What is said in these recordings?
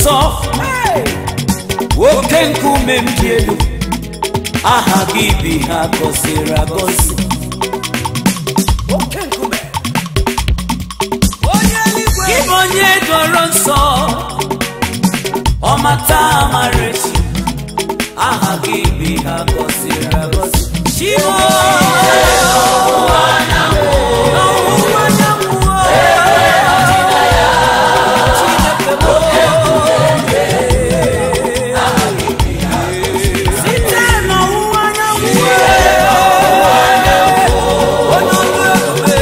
nsọ oke nkume m dị elu aha gị bi ha gọziri agọzi oke nkume onye eluigwe Ịbụ onye dọrọ nsọ ọmata amarechi aha gị bi ha gọziri agọzi Chimo ọwụwa anyanwụ site n'ọwụwa anyanwụ onye ọrụ ebube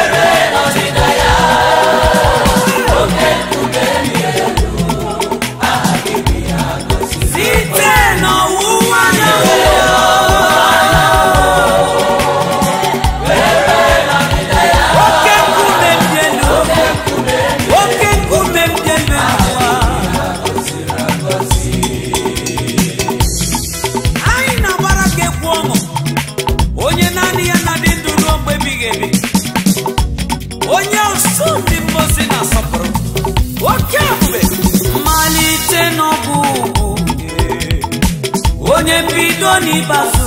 site n'ọwụwa anyanwụ oke nkume m dị elu oke nkume m dị elu anyị na-agbara gị egwu ọṅụ onye naanị ya na-adị ndụ ruo mgbe ebighị ebi onye ụsụ ndị mmozi na-asọpụrụ oke ebube mmalite n'ọbụ ugwu onye mbido n'ịbazu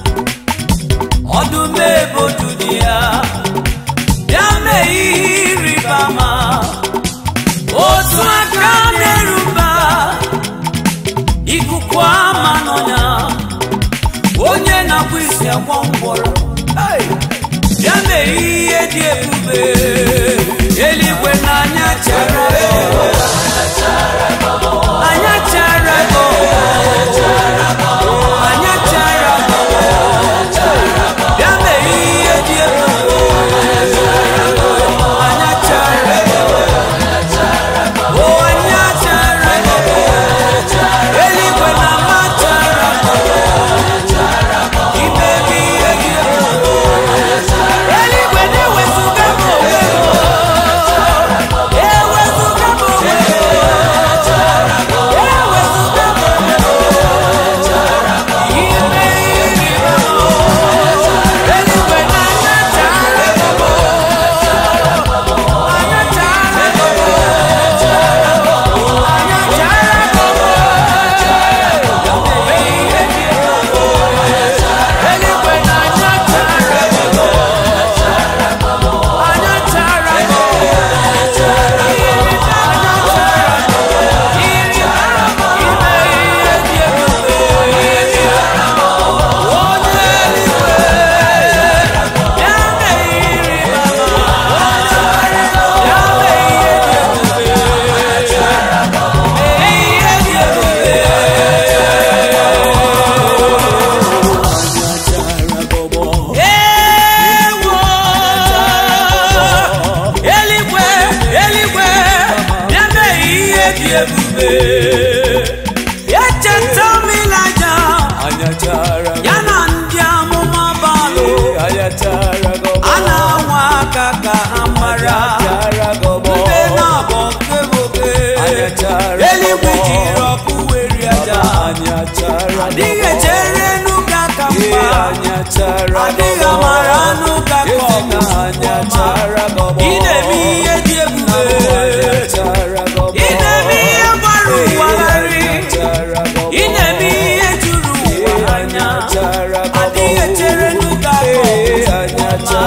ọdụm ebodu dị ya bịa mee ihe ịrịba ama otu aka na-eruba ikuku ama nọ ya onye na-akpụ isi agwọ ngwọrọ Hey! bịa mee ihe dị ebube eluigwe n'anya chara anya chara anya chara bịa mee ihe dị ebube anya chara o anya chara eluigwe na ama chara imebi ihe dị ebube eluigwe na-ewezuga m onwe m ewezuga m onwe m ewezuga m onwe m ime ihe ịrịba ama eluigwe na anya chara anya chara anya chara eluigwe na anya chara anya chara Ewo! Eluigwe, eluigwe, bịa mee ihe dị ebube. Echeta m Ịlaịja, ya na ndị amụma Baalụ, a na-anwa aka ka ha mara ndị na-abọ nke nwoke. Eluigwe jiri ọkụ weri aja, adịghị echere n'ụka ka mma. adịghị amara anụ ka ka ọgụ ị na-eme ihe dị ebube ị na-eme ihe gbara ụwa gharị ị na-eme ihe juru ụwa anya adịghị echere n'ụka ka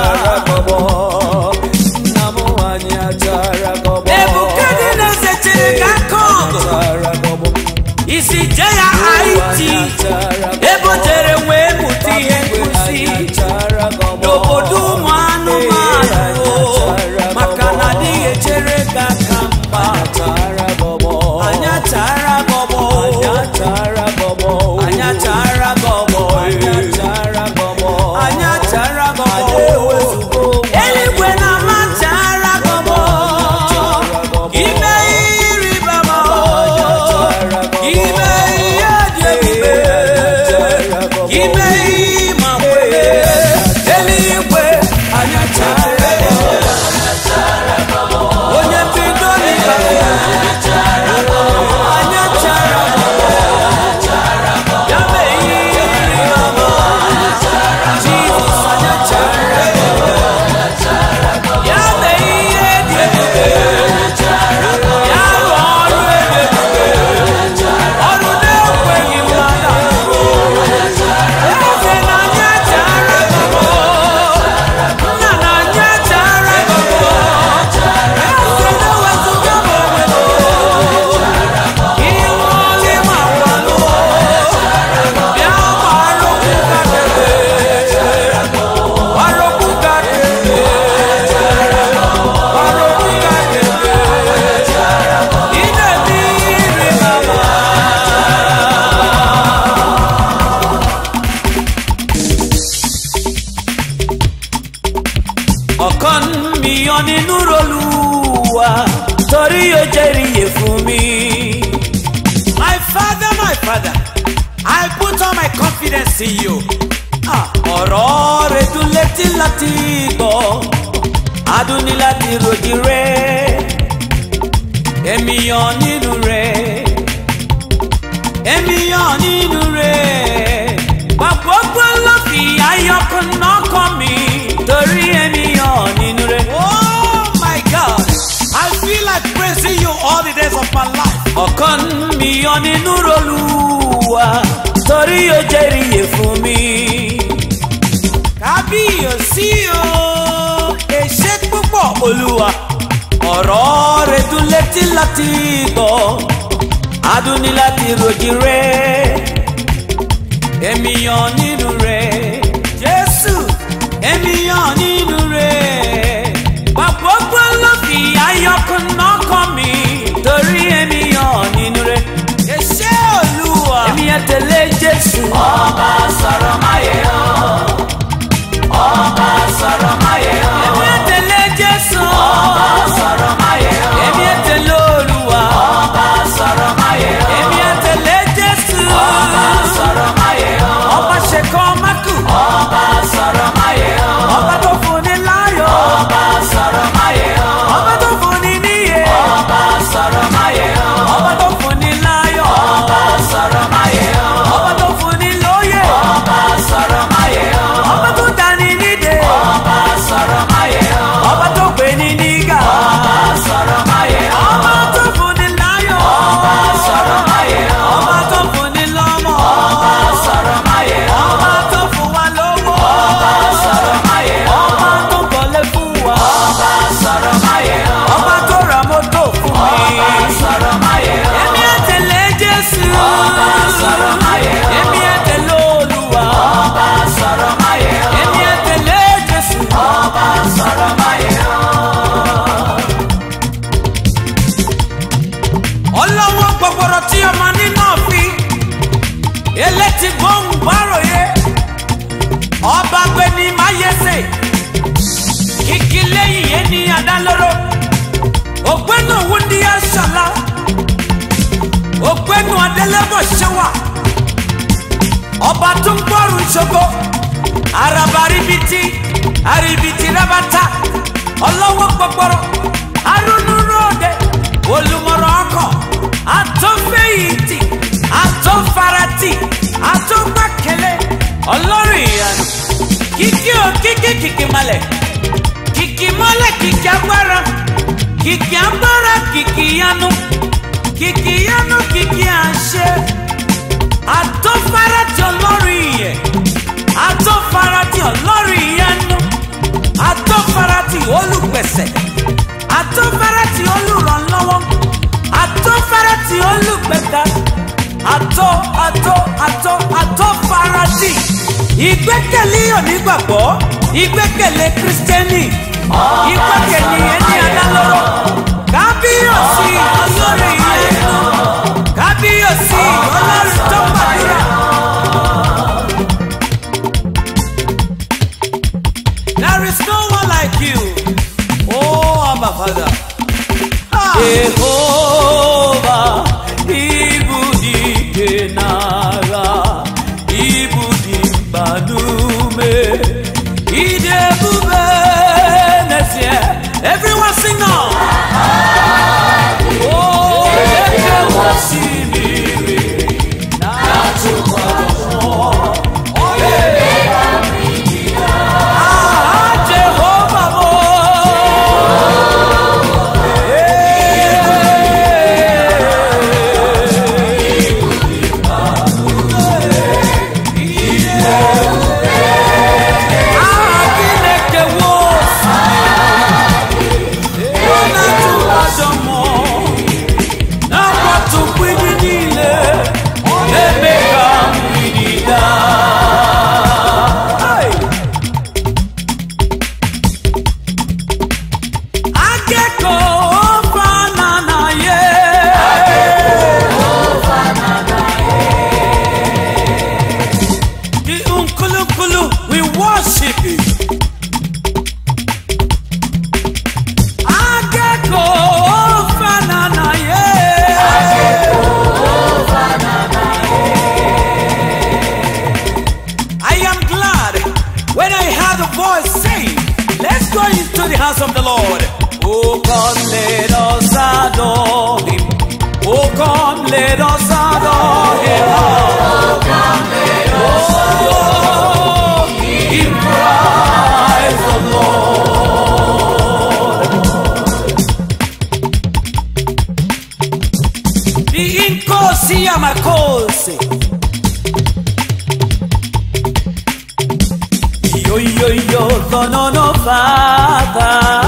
ọgụ Nebukadneza chere ka aka ọgụ isi je ya haiti ebe o jere wee mụta ihe nkụzi n'obodo ụmụ anụmanụ maka na adịghị echere ka aka mgba anya chara gọbọ anya chara gọbọ anya chara gọbọ eluigwe na ama chara gọbọ ime ihe ịrịba ama ime ihe dị ebube ime ihe ma kwere eluigwe anya chara onye mbido n'ịba anya chara ya mee ihe ịrịba ama Jizọs anya chara ya mee ihe dị ebube ya rụọ ọrụ ebube yọ nínú rolúwa torí yóò jẹ́rìí yẹ fún mi. My father, my father, I put all my confidence in you. Ah, ọ̀rọ̀ rẹ̀ dùn létí láti gbọ́ adùn ní láti ròjì rẹ̀ èmi yọ nínú rẹ̀ èmi yọ nínú rẹ̀ gbàgbọ́gbọ́ ló fi ayọ̀kùn náà kọ́ mi torí èmi yọ nínú rẹ̀. Oh my God, I feel like praising you all the days of my life. ọ̀kan mi yọ nínú rolúwa torí yóò jẹ́rìí yẹ fún mi. Kábíyèsí o, èṣe púpọ̀. olúwa ọ̀rọ̀ rẹ̀ dùn létí láti gbọ́ adùn ní láti ròjì rẹ̀ èmi yàn nínú rẹ̀ jésù èmi yàn nínú rẹ̀ gbàgbọ́gbọ́ ló fi ayọ̀kùn náà kọ́ mi torí èmi yàn nínú rẹ̀ Èṣe Olúwa. èmi yẹn tẹ̀lé jésù. ọba sọ̀rọ̀ máyé o ọba sọ̀rọ̀ máyé o èmi yẹn tẹ̀lé jésù. ọba sọ̀rọ̀ máyé o èmi yẹn tẹ̀lé olúwa. ọba sọ̀rọ̀ máyé o èmi yẹn tẹ̀lé jésù. ọba sọ̀rọ̀ máyé o ọba ṣèkọ́ mákù. ọba sọ̀rọ̀ máyé o ọba tó fún ni láyọ̀. ọba sọ̀rọ̀ máyé o ọba tó fún ni níyè. ọba sọ̀rọ̀ máyé o ọba tó fún ni láyọ̀. ọba sọ̀rọ̀ máyé o ọba tó fún ni lóyè. ọba sọ̀rọ̀ máyé o ọba tó dání nídè. ọba sọ̀rọ̀ máyé o ọba tó gbé ní nígà. ọba sọ̀rọ̀ máyé o ọba tó fún ni láyọ̀. ọba sọ̀rọ̀ máyé o ọba tó fún ni lọ́mọ. ọba sọ̀rọ̀ máyé o ọba tó fún wa lówó. ọba sọ̀rọ̀ máyé o ọba tó kọ́lé fún wa. ọba sọ̀rọ̀ máyé o ọba tó ra mọ́tò fún mi. ọba sọ̀rọ̀ máyé o èmi ẹ̀ tẹ̀lé jésù. ọba sọ̀rọ̀ máyé o èmi ẹ̀ tẹ̀lé olúwa. ọba sọ̀rọ̀ máyé o èmi ẹ̀ tẹ̀lé jésù. ọba sọ̀rọ̀ máyé o. Ọlọ́wọ́ gbọ̀gbọ̀rọ̀ tí ọmọ nínú òfin. Elétí gbóhùn gbáròyé. Ọba gbẹni máyẹsẹ̀. Kìkì lẹ́yìn yẹn ní adálóró. Ògbẹ́nu wúndí aṣọlá. Ògbẹ́nu adélébọ̀ ṣẹwà. Ọba tó ń gbọ́rùn ṣogo. Araba ribiti, aribiti rabata. Ọlọ́wọ́ gbọ̀gbọ̀rọ̀. Arúnú ròde. Olùmọ̀rọ̀ ọkọ̀. Àtọ́fẹ̀yìntì. Àtọ́farati. Àtọ́gbàkẹ́lẹ́. Ọlọ́run ìyanu. Kìkì ò kìkì kìkì malẹ̀. Kìkì mọ́lẹ̀ kìkì agbára. Kìkì agbára kìkì yanu. Kìkì yanu kìkì àṣẹ. Àtọ́farati ọlọ́run ìyẹn. Àtọ́farati ọlọ́run ìyanu. Àtọ́farati olùpẹ̀sẹ̀. Àtọ́farati olùrànlọ́wọ́. Àtọ́farati olùgbẹ̀dá. Àtọ́ àtọ́ àtọ́ àtọ́farati. Ìgbẹ́kẹ̀lé onígbàgbọ́. Ìgbẹ́kẹ̀lé kírísítẹ́nì. Ìgbẹ́kẹ̀lé ẹni adálọ́rọ̀. Kábíyèsí ọlọ́run ìyanu. Kábíyèsí ọlọ́run tó gbàdúrà. There is no one like you. Oh, Abba Father. Ah. Jehova ibu dike n'agha ibu dị mkpanume ide ebube n'ezie everyone sing now oh eke osimiri na-achịkwa mmụọ Ah, Jehova bụ aha gị na-ekewa osimiri ọ na-atụkwasị mmụọ na-akwatu mgbidi niile na-eme ka mgbidi daa Hey! akẹ́kọ̀ọ́ fananaye. The unkulukulu we worship you. into the house of the Lord. Oh, come, let us adore him. Oh, come, let us adore him. Oh, come, let us adore him. Christ the Lord. The incosi amacosi. Yo, yo, yo, no, no, no, Father.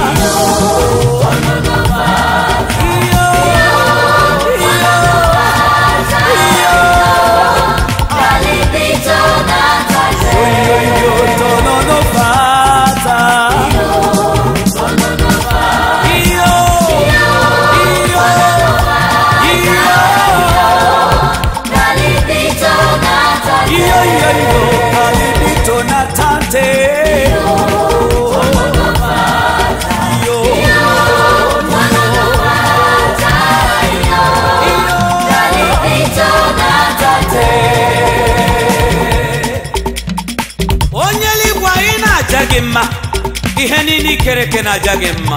onye eluigwe anyị na-aja gị mma ihe niile ikere eke na-aja gị mma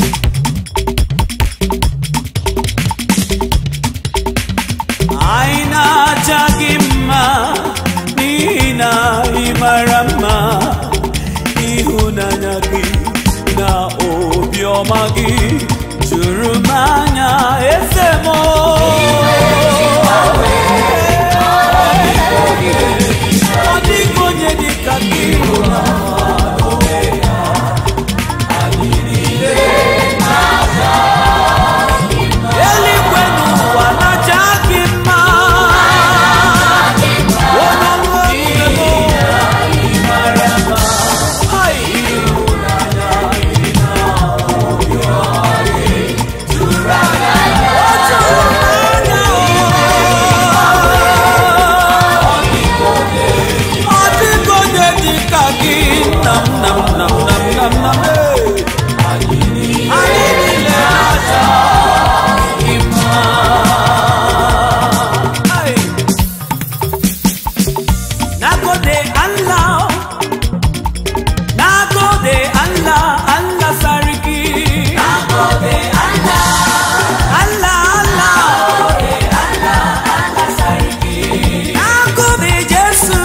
anyị na-aja gị mma n'ihi na ị mara mma ịhụnanya gị na obiọma gị juru m anya eze m ọ dịghị onye dị ka gị eluigwe n'ụwa na-aja gị mma onye ọrụ ebube m Hai. Ọ dịghị onye dị ka gị nam nam nam nam nam nam ee. Anyị niile na-aja gị mma. Hai. Nagode Allah, nagode Allah, Allah sarki. Nagode Allah, Allah Allah. Nagode Jesu,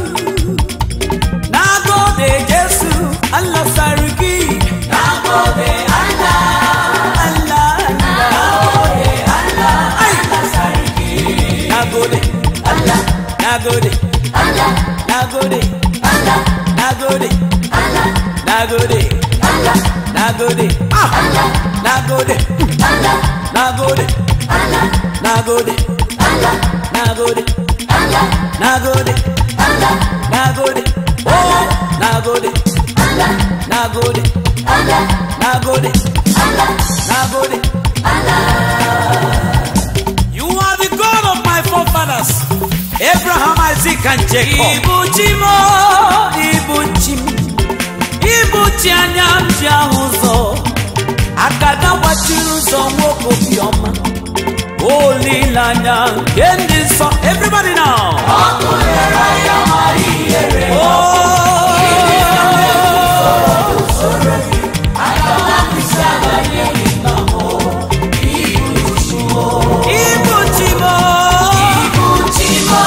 nagode Jesu, Allah sarki. Nagode Allah, Allah Allah. Ay. Nagode Allah, nagode Allah, nagode Allah, nagode Allah, nagode Allah, nagode ah, nagode Allah, nagode Allah, nagode Allah, nagode Allah, nagode Allah, nagode oh, nagode Allah, nagode Allah, nagode Allah, nagode You are the God of my forefathers, Abraham, Isaac, and Jacob. Ibuchimo, Ibuchim, Ibuchi anya m ji ahụ ụzọ, akada gbachiri ụzọ nwoke obiọma, olileanya nke ndị nsọ. Everybody now. Oh, Ibuchimo, Ibuchimo,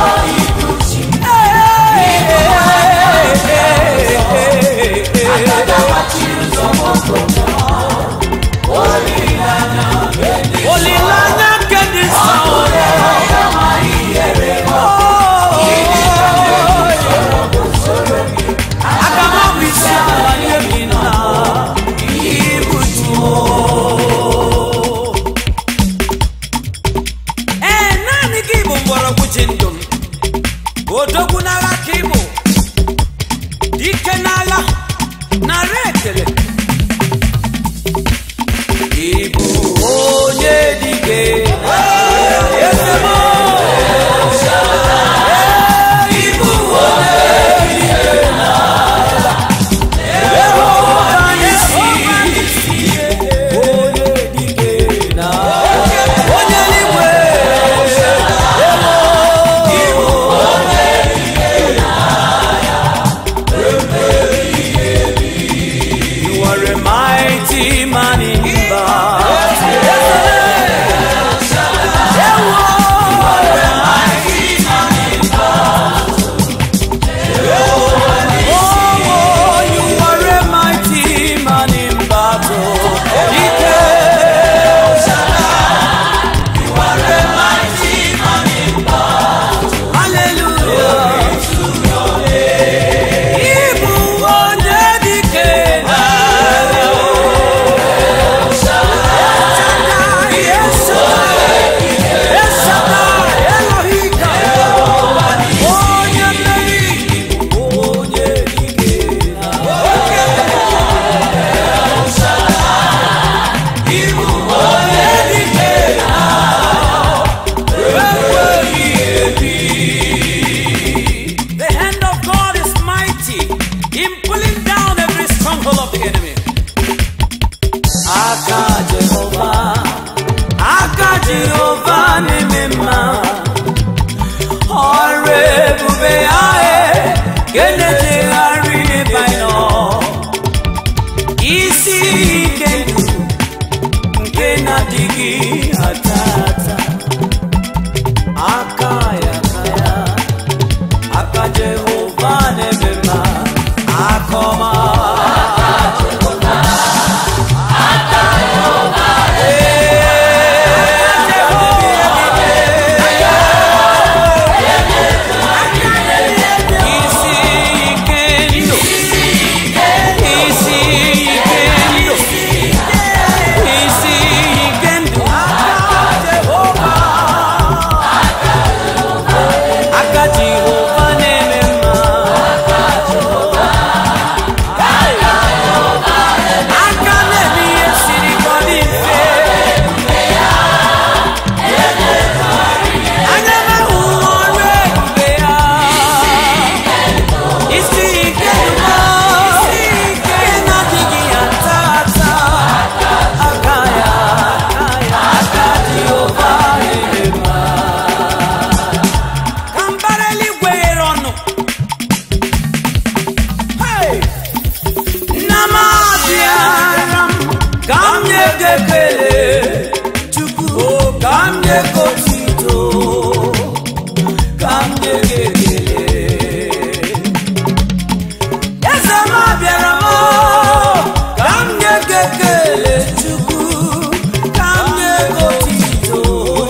olileanya nke dị nsọ nke na-ejegharị n'ebe anyị nọ isi ike ndụ nke na-adịghị ata ata aka ya aka ya aka jehova na-eme mma aka ọma isi ike ndụ isi ike ndụ isi ike ndụ aka jehova na-eme mma aka na-eme ihe siri ka ọ dị mfe anya na-ahụ ọrụ ebube ya isi ike ndụ isi ike na-adịghị ata ata aka ya aka ya aka jehova na-eme mma ka mbara eluigwe ghere ọnụ Hey! nna m abịara m ka m nye gị ekele chukwu ka m nye gị otito ka m nye gị ekele eze m abịara m ka m nye gị ekele chukwu ka m nye gị otito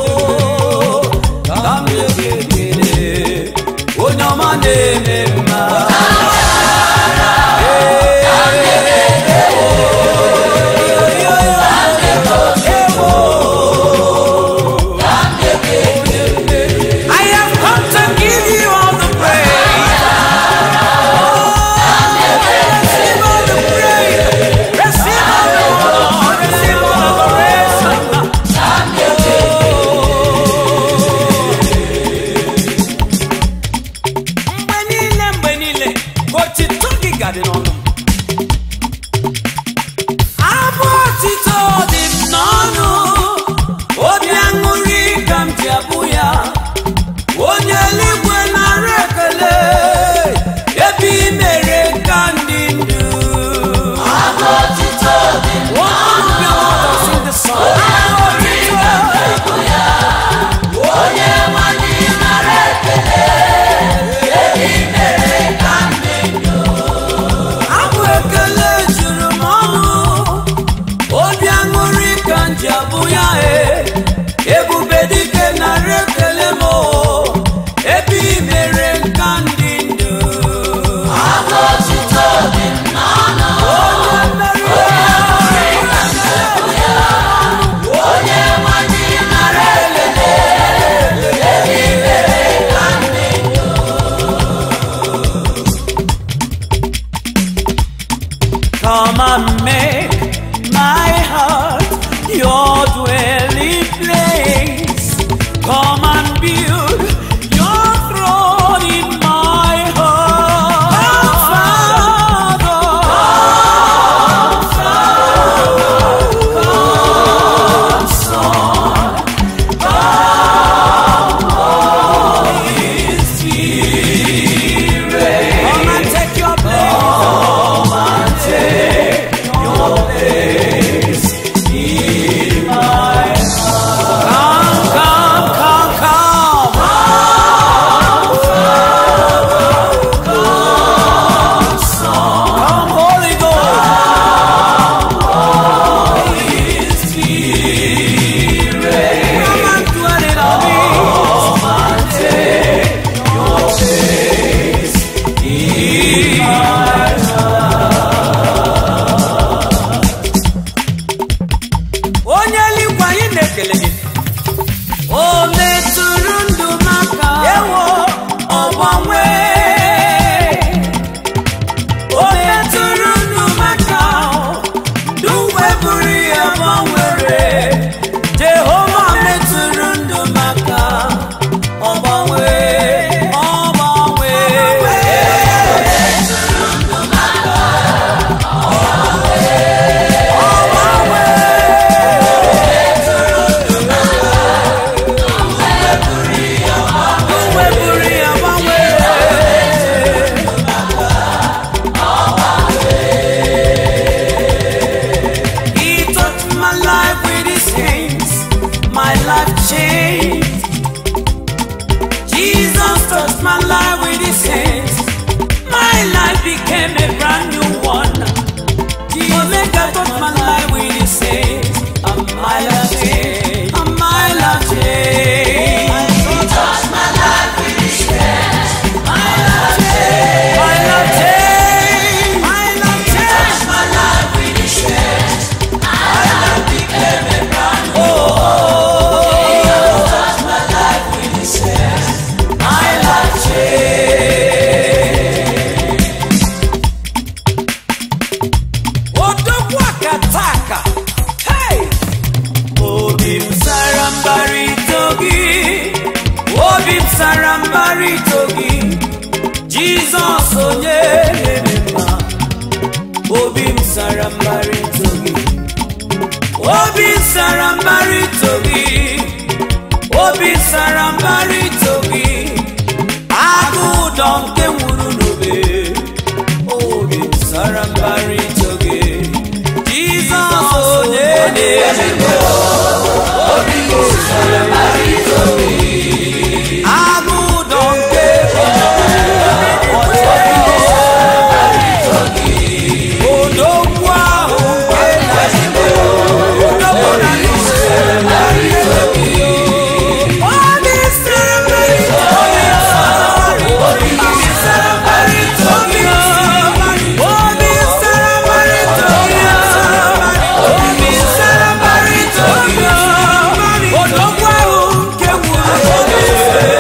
ka m nye gị ekele onye ọma na-eme mma I have come to give you all the praise. Receive all the praise. Receive all the honor. Receive all the praise. Mgbe niile mgbe niile ka otito gị gadị n'ọnụ abụ otito dị m n'ọnụ obi aṅụrị ka m ji abụ ya onye eluigwe nara ekele ebe i mere ka ndị ndụ abụ otito dị m n'ọnụ sing the song. Abụ otito onye nwanyị nara ekele ebe i mere ka ndị ndụ abụ ekele juru m ọnụ obi aṅụrị ka m ji abụ ya e ebube dike nara ekele m o, ebe i mere nka ndị ndụ abụ otito dị m n'ọnụ onye mmeri onye nwanyị nara ekele ebe i mere ka ndị Come and make my heart your dwelling place. Come and build your throne in my heart. Father, come, Son, come, Holy Spirit. Come and take your place. Come, come, come, come. Come, Holy Ghost. Come and dwell in our midst. onye eluigwe anyị na-ekele gị o metụrụ ndụ m aka ewo ọgbanwe o metụrụ ndụ m aka ndụ wee bụrụ ya gbanwere jehova metụrụ ndụ m aka ọgbanwe ọgbanwe onye na-eme mma obi m sara mbara ito gị obi sara mbara ito gị obi sara mbara ito gị agụ ụdọ nke nwuru n'obe obi m sara mbara ito gị jizọs onye na-eme mma agụ ụdọ nke odogwu ahụ nke odogwu na obi sara mbara ito gị obi sara mbara ito gị obi sara mbara ito gị obi sara mbara ito gị odogwu ahụ nke nwụrụ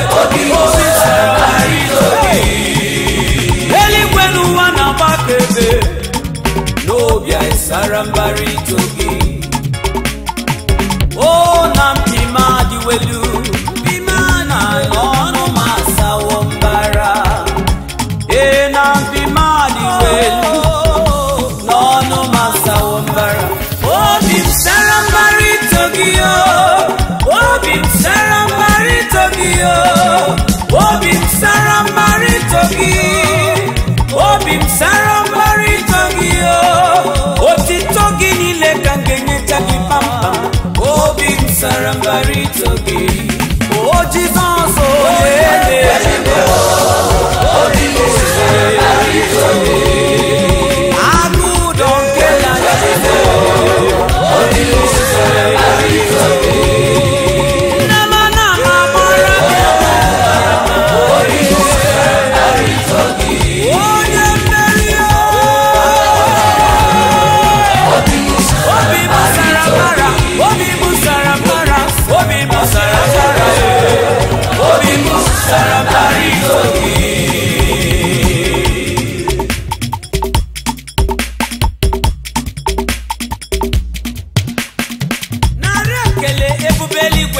eluigwe n'ụwa na-agbakebe n'obi anyị sara mbara ito gị o na mpi m adịwelu mpi m na n'ọnụ m asawo mbara ee na mpi m adịwelu n'ọnụ m asawo mbara obi m sara mbara ito gị o obi m sara mbara ito gị o obi m sara mbara ito gị obi m sara mbara ito gị o otito gị niile ka m ga-enyecha gị kpamkpam obi m sara mbara ito gị o jizọs onye na-eme agụ ụdọ nke na Nnamana na-agbara onye mmeri obi m sara mbara obi m sara mbara obi m sara mbara obi m sara mbara ito gị narị ekele ebube eluigwe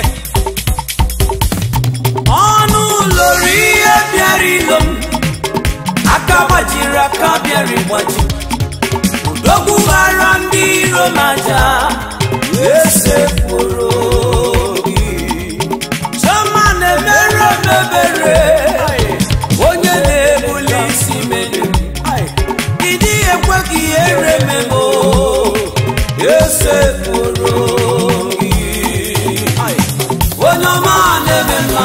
ọnụ loro ihe bịara ilo m aka gbajiri aka bịara ịgbaji udogwu gbara ndị iro m aja esepụrụ gị chioma na-emere m ebere onye na-ebuli isi melu ịdị ekwe ka ihere memo esepụrụ gị onye ọma na-eme mma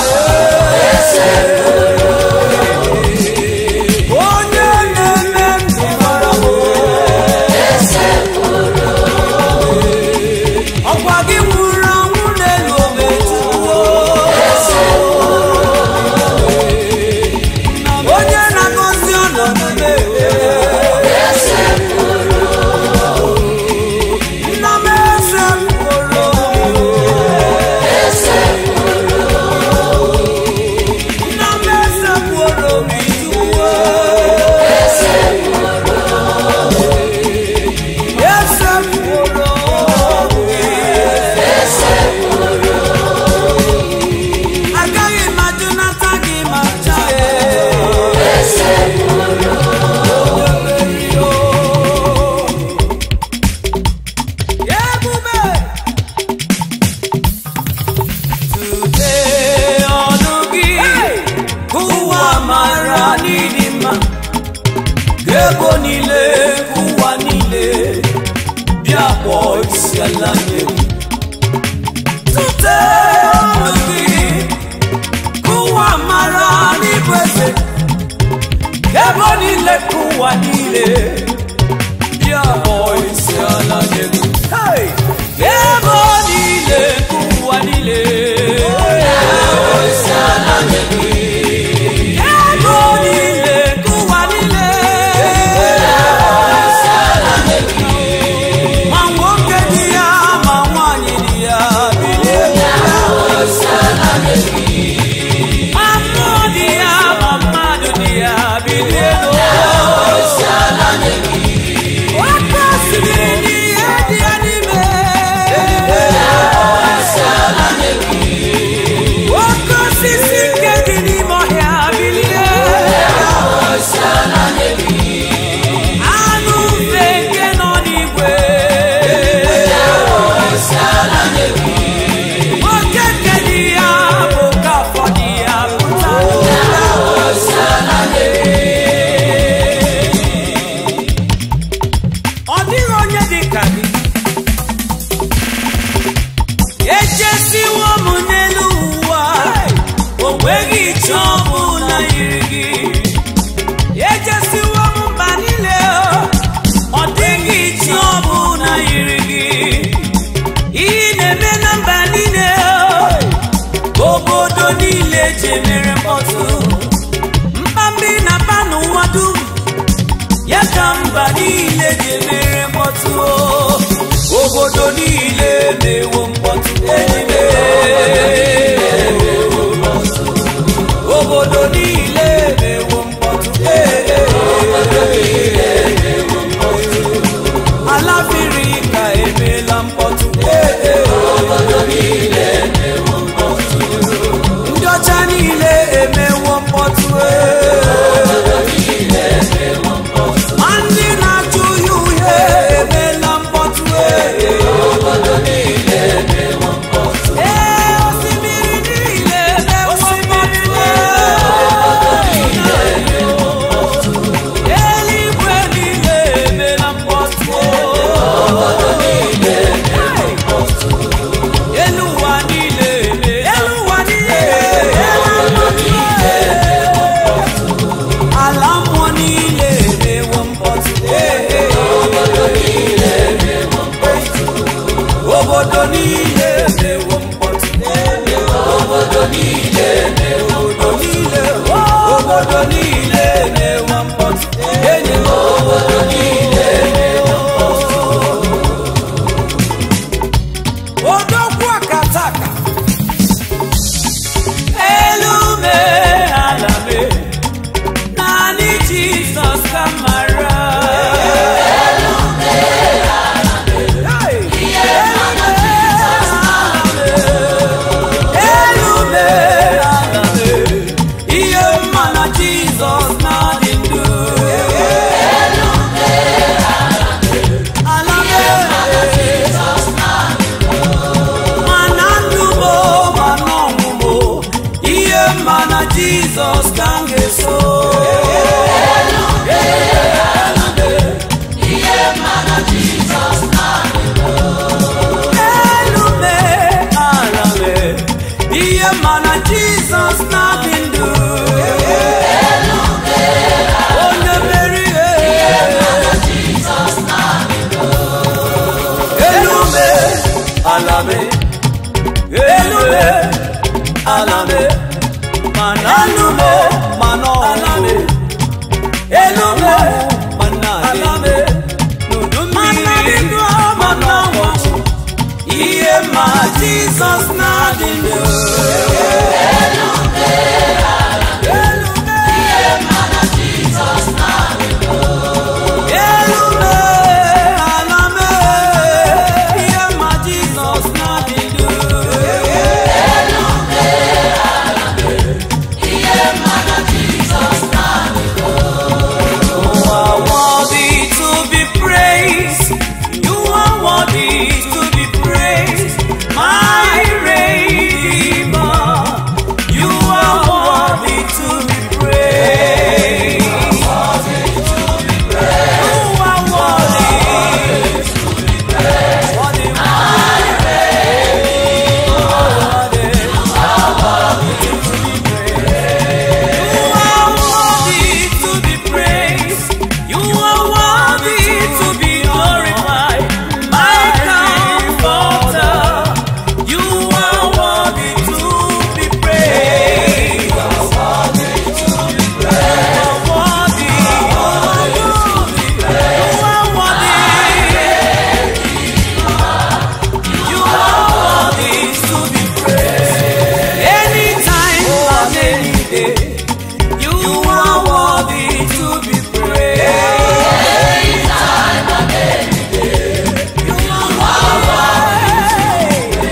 onye na-eme ndụ mara m ọkwa gị nwụrụ anwụ n'elu obe tuwo onye na-agọzi ọnọdụ na-ewe nna m eze mkpụrụ nna m eze mkpụrụ m ijuwo eze mkpụrụ agaghị m ajụnata gị ma chaa ebube Today ọnụ gị ka ụwa mara n'ịdị mma ka ebo niile ka ụwa niile bịa kpọọ isi ala nye gị. Today ọnụ gị ka ụwa mara n'ịbụ eze ka ebo niile ka ụwa niile bịa kpọọ isi ala nye gị. Hey! Ka ebo niile ka ụwa niile Ego niile ka ụwa niile ma nwoke dị ya ma nwanyị dị ya bilie ma mmụọ dị ya ma mmadụ dị ya bilie Oke eji emere mkpọtụ obodo niile na-ewo mkpọtụ enyi obodo niile na-ewo mkpọtụ ala mmiri ka emeela mkpọtụ ndị ọcha niile emewo mkpọtụ ma ndị na-achụ ya uhie emeela mkpọtụ ee osimiri niile emewo mkpọtụ eluigwe niile emeela mkpọtụ elu ụwa niile elu ụwa niile ala mmụọ niile emewo mkpọtụ obodo niile emewo mkpọtụ obodo niile obodo niile obodo niile emewo mkpọtụ enyi m obodo niile odogwu akataka elu mee ala mee naanị jizọs ka mara Hey! elu mee ala mee ihe mma na jizọs na-adị ndụ ala mee mana ndụ mo mana ọnwụmo ihe mma na jizọs ka m ga-eso elu mee ala mee ihe mma na jizọs na-adị ndụ onye meri elu mee ala mee elu mee ala mee mana elu mee mana ọnwụ mee elu mee mana ala mee n'udu mmiri mana ọnwụ ihe ma jizọs na-adị ndụ elu mee elu mee ala mee ihe ma jizọs na-adị ndụ You are worthy to be praised. You are worthy to be praised. My Redeemer. You are worthy to be praised. You are worthy. Worthy, You are worthy to be praised. You are worthy to be glorified. My comforter. You are worthy to be praised. You are worthy. You are worthy. You are worthy to be praised. Anytime and any day. You are worthy to be praised. You are worthy.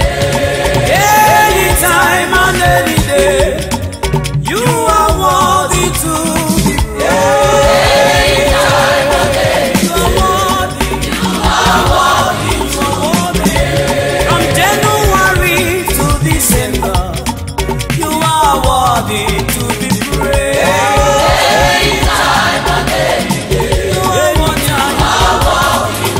Anytime and any day. You are worthy to be praised. You are worthy. You are worthy. From January to December. You are worthy to be praised. You are worthy.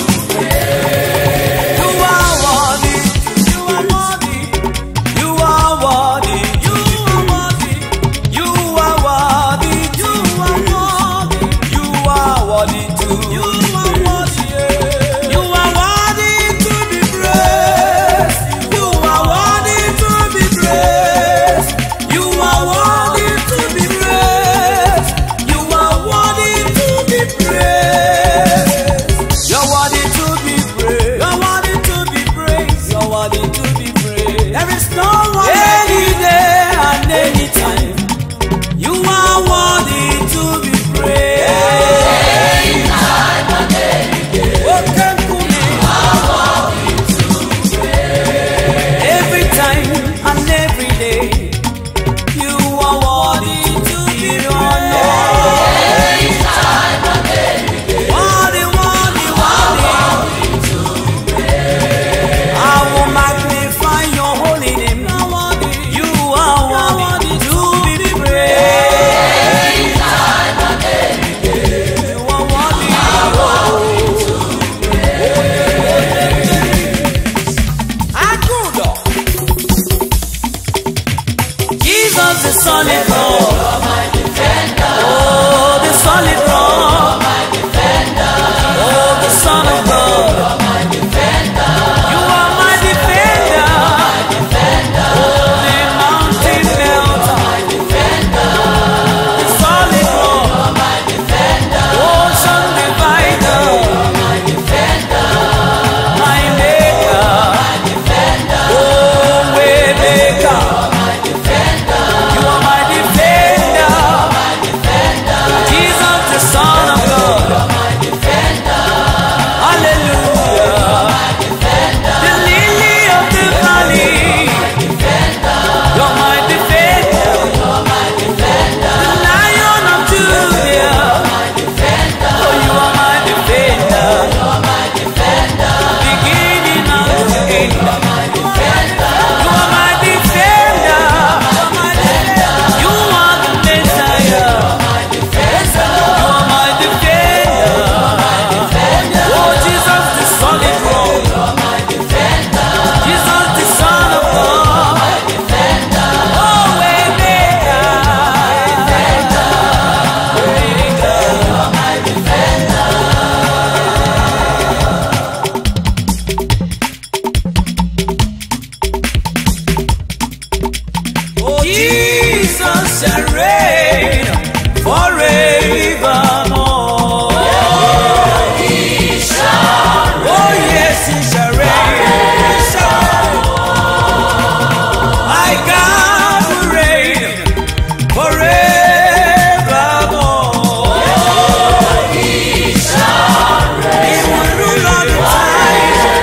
You are worthy. You are worthy. You are worthy. You are worthy. You are worthy. You are worthy. You are worthy too. You are worthy. You are worthy to be praised. You are worthy to be praised. You are worthy to be praised. You are worthy to be praised. solid rock. Oh, the Son of God. You are my defender. Oh, the mountain melter. The solid rock. Ocean divider. My maker. Oh, way maker. You are my defender. Jesus, the Son of God. Hallelujah. The lily of the valley. You're my defender. The lion of Judah. Oh, you are my defender. Beginning and the end. You are my defender. You are the Messiah. You are my defender. Oh, Jesus, the solid rock. Jesus, the Son of God. Oh, waymaker. Oh, Jesus shall reign forevermore. Oh, yes, he shall reign. My God will reign forevermore. He will rule on the time.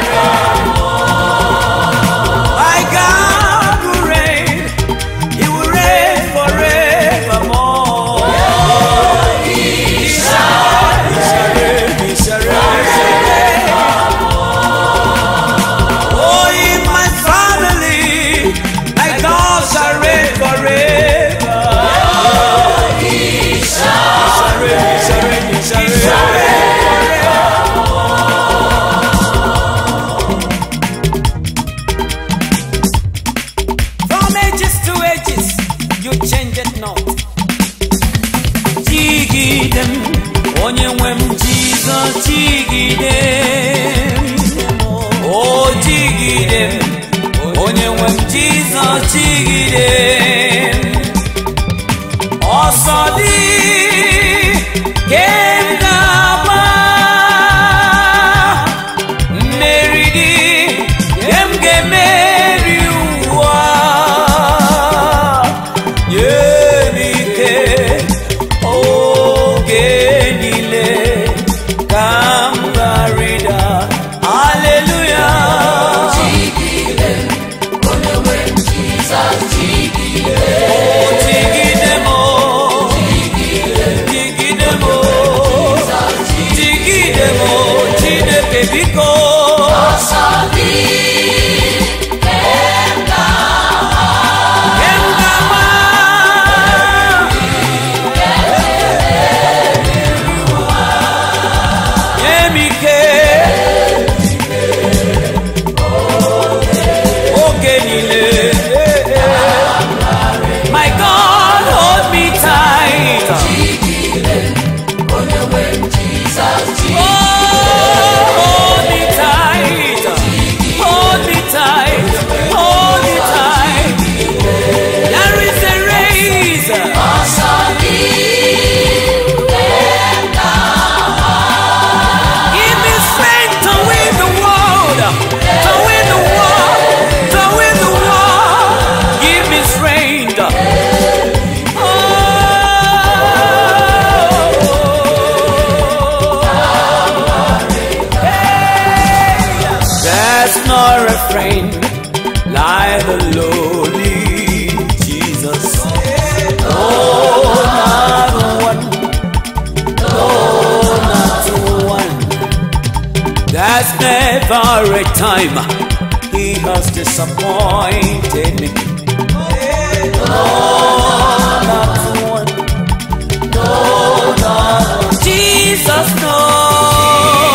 My God will reign. He will reign forevermore. He shall, he shall reign, he shall reign, he shall reign. Oh, in my family, my God shall reign forever. He shall reign, he shall reign, he shall reign forever. From ages to ages, you change it not. Jigide m, onye nwe m Jizọs jigide m. O jigide m, onye nwe m Jizọs jigide m. Ọsọ dị ka m ga-agba mmeri dị nke m ga-emeri ụwa nye m ike oge niile ka m gharịda aleluya jigide m o, jigide m o, jigide m o, Chineke biko Em ga-agba nye m ike oge niile my God hold me tight oh hold me tight hold me tight hold me tight there is a race Give me strength to win the world, to win the world, to win the world. Give me strength. Oh. There's no refrain like the lowly Jesus. Oh, not one. one. There's never a time he has disappointed me. No, not one. No, not one. Jesus knows.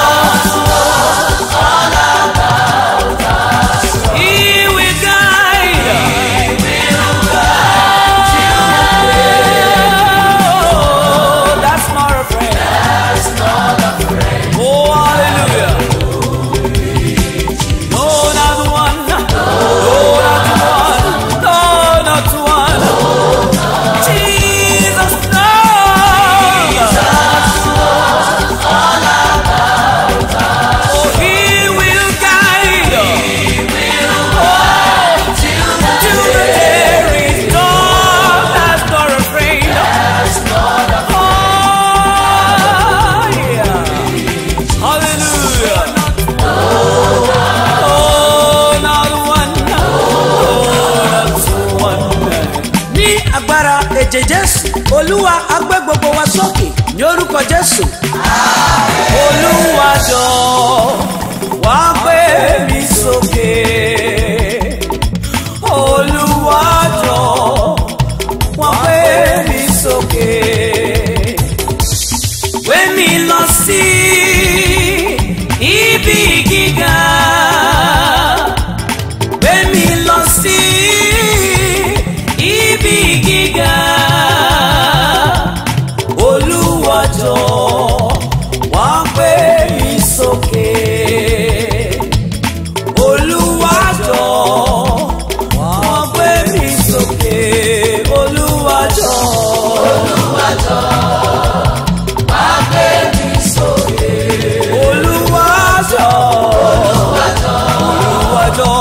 He will guide. Oh, that's my olùwàjọ wá gbé mi sókè olùwàjọ wá gbé mi sókè olùwàjọ. olùwàjọ olùwàjọ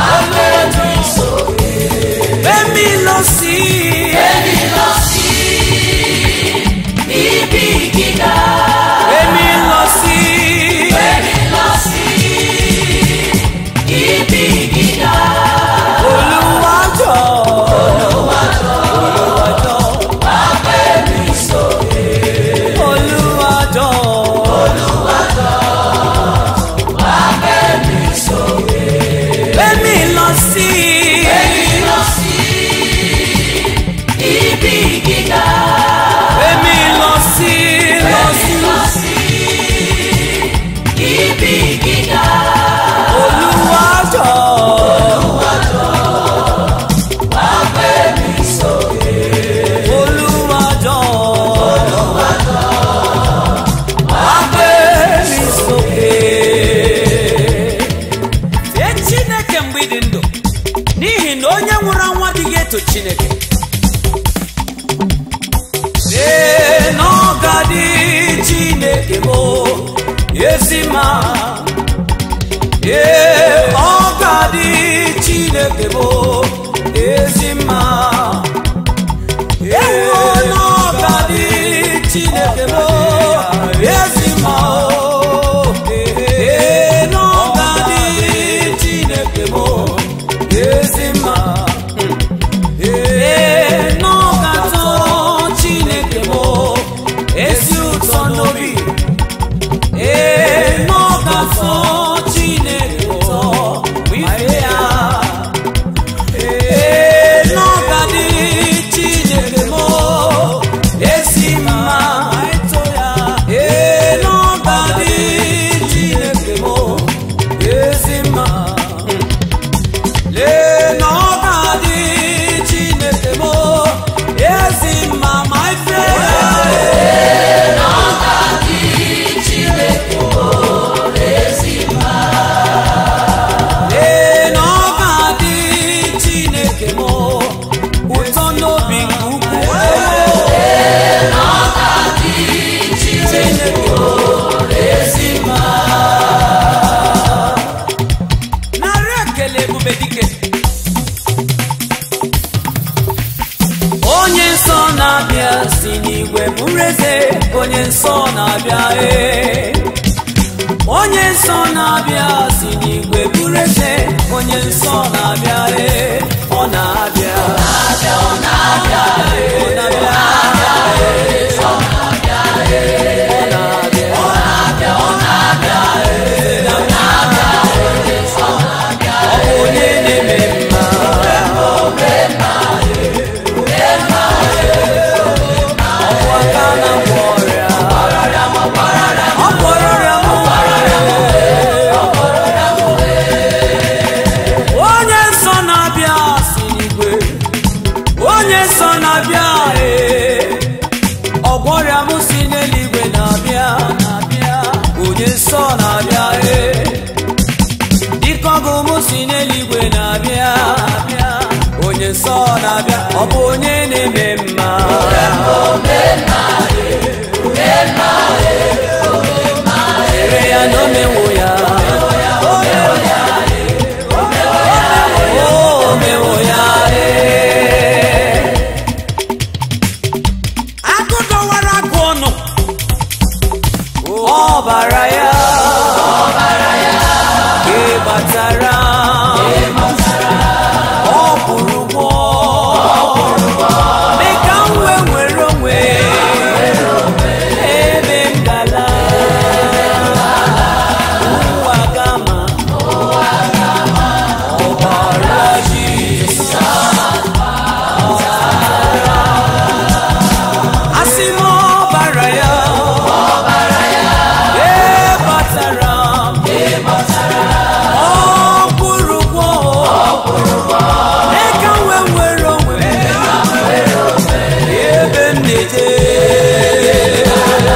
gbẹmí lọ sí gbẹmí lọ sí olùwàjọ olùwàjọ olùwàjọ gbẹmí lọ sí gbẹmí lọ sí lọ sí olùwàjọ. olùwàjọ wá gbé mi sókè. fee chineke mgbe ị dị ndụ n'ihi na onye nwụrụ anwụ adịghị eto chineke ee n'ọgadị chineke bụ ezi mma ee ọgadị chineke bụ ezi mma ewo n'ọgadị chineke bụ ezi mma ee n'ọgadị chineke bụ ezi mma ee n'ọgatọ chineke bụ ezi ụtọ n'obi ee n'ọgatọ chineke ụtọ bụ ife ya ee n'ọgadị chineke bụ ezi mma ee n'ọgadị chineke bụ ezi mma lee na ọ ga-adị chineke m ezi mma ma ife lee na ọ ga-adị chineke m ụtọ n'obi nke ukwuu chineke ezi mma narị ekele ebube dike onye nsọ na-abịa si n'igwe bụrụ eze onye nsọ na-abịa ee onye nsọ na-abịa si n'igwe bụrụ eze onye nsọ na-abịa ee ọ na-abịa ọ na-abịa ee, ọ na-abịa ee, ọ na-abịa ee, ọ na-abịa ọ na-abịa ọ na-abịa ee, ọ na-abịa ee, ọ na-abịa ọ bụ onye na-eme mma ọkwa aka na-agwọ ọrịa ọ gwọrọ ọrịa m onye nsọ na-abịa si n'igwe onye nsọ na-abịa ee ọgwọrịa m si n'eluigwe na-abịa na-abịa onye nsọ na-abịa ee dịka ọgụ m si n'eluigwe na-abịa na-abịa onye nsọ na-abịa ọ bụ onye na-eme mma Chere ya na o mewo ya o mewo ya ee. agụ dọwara agụ ọnụ ọbara ya ị gbatara ọ kwụrụ ụgwọ mee ka m wee nwere onwe ebe m gala ụwa gama ọbara Jizọs asị m ọbara ya ee batara m ọ kwụrụ ụgwọ mee ka m wee nwere onwe m ebe m na-eje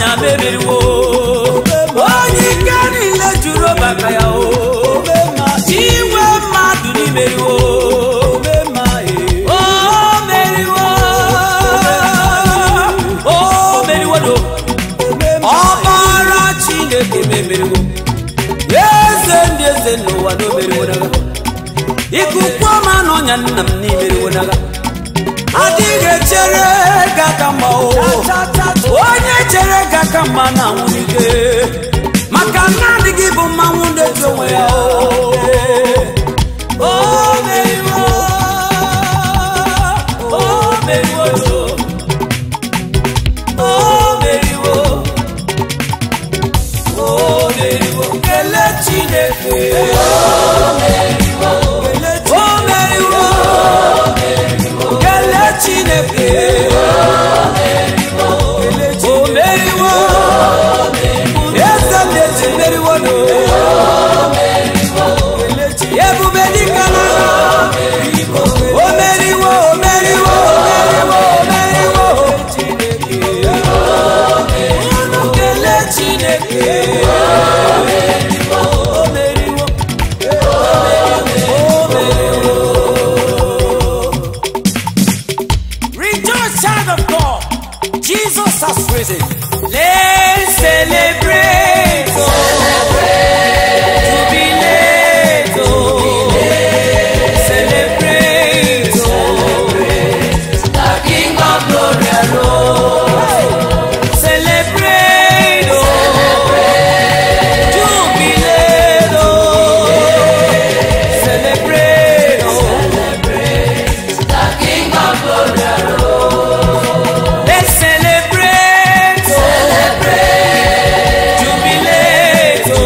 ọnya mebiriwo onye ike niile juru ọbaka ya o inwe mmadụ n'imeriwo o meriwo o meriwo do ọbara chineke memeriwo eze ndị eze n'ụwa na omeriwo naga ikuku ọma na ọnya nna m n'imeriwo naga adịghị echere ga aka mma o onye chere ga aka mma na nwunike maka na adịghị bụ mmanwụ na-eji onwe ya o o meriwo o meriwo o meriwo o meriwo kele chineke o meriwo kele chineke o meriwo eze ndị meriwo no ebube dịka na o meriwo o meriwo o meriwo o meriwo unu kele chineke o meriwo o meriwo Rejoice, child of God. Jesus has risen. Let's celebrate. oh. Jubilate. oh. Celebrate. oh. The King of Glory arose. Celebrate. oh. Jubilate. oh. Celebrate. oh. Let's celebrate, oh. jubilate, oh.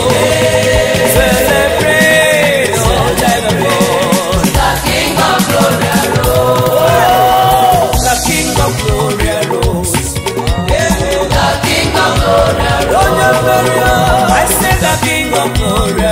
celebrate, oh, child of God. The King of Glory arose. The King of Glory arose. I say the King of Glory